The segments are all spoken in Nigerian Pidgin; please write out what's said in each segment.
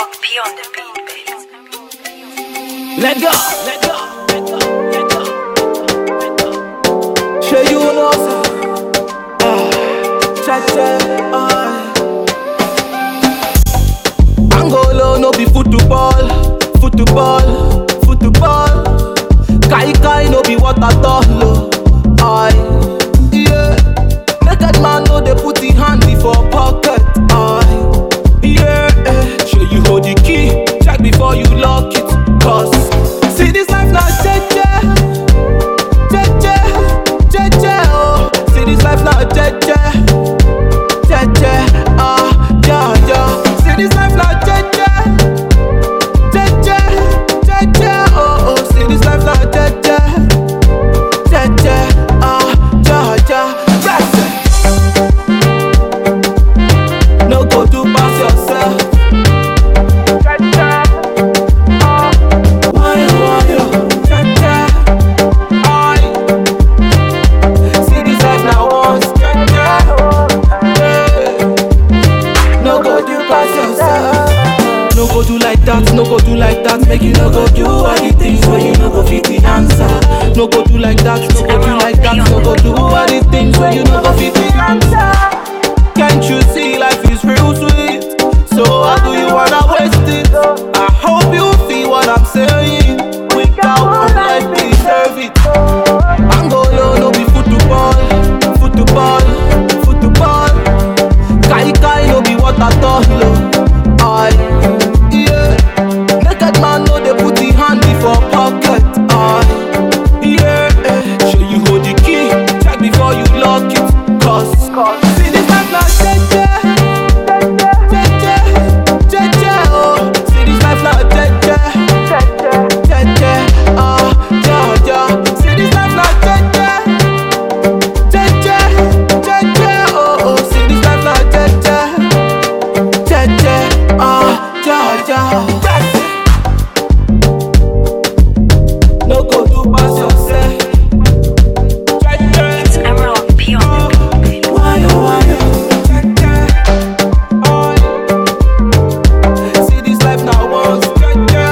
P on the beat, baby. Let go, let go, let go, let go, let go. Sure you know, sir. Ah, cha cha, ah. Angolo no be football, football, football. Kai kai no be what I thought, lo. Aye, yeah. Naked man no dey put him hand before pocket. Aye, yeah. eh. Sure you hold the key, check before you lock it. Cause see this life now, jeje, jeje, jeje. Oh, see this life now, jeje, jeje. Ah, yeah, yeah. See this life now, jeje. Jeje, jeje, oh, oh, see this life like jeje, jeje, ah, ja, ja, yes. No go do pass yourself. Jeje, ah, why, why, oh, jeje, I see this life now once, jeje, yeah. No go do pass yourself. No go do like that, no go do like that. Make you no go do all the things where you no go fit the answer. No go do like that, no go do like that. No go do all the things where you no go fit the answer. Can't you see life is real sweet? So how do you wanna waste it? I hope you feel what I'm saying. Without one life deserve it. Angolo no be football, football, football. Kai kai no be what I thought, lo. Aye, yeah. Naked man no dey put him hand before pocket. Aye, yeah. eh. Sure you hold the key, check before you lock it. Cause, see this life now, jeje, jeje, jeje. Oh, see this life now, jeje, jeje. Ah, yeah, yeah. See this life now, jeje. Jeje, jeje, oh, oh, see this life now, jeje, jeje, ah, ja, ja. No go do pass yourself. Jeje, Emerald P on the beat, baby. why, oh, why, oh, jeje, oh. See this life now once, jeje,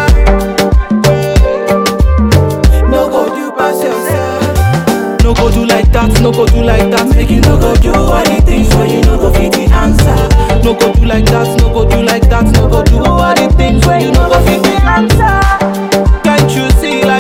yeah. No go do pass yourself. No go do like that, no go do like that. Make you no go do all the things where you no go fit the answer. No go do like that, no go do like that. No go do all the things where you no go fit the answer. Can't you see like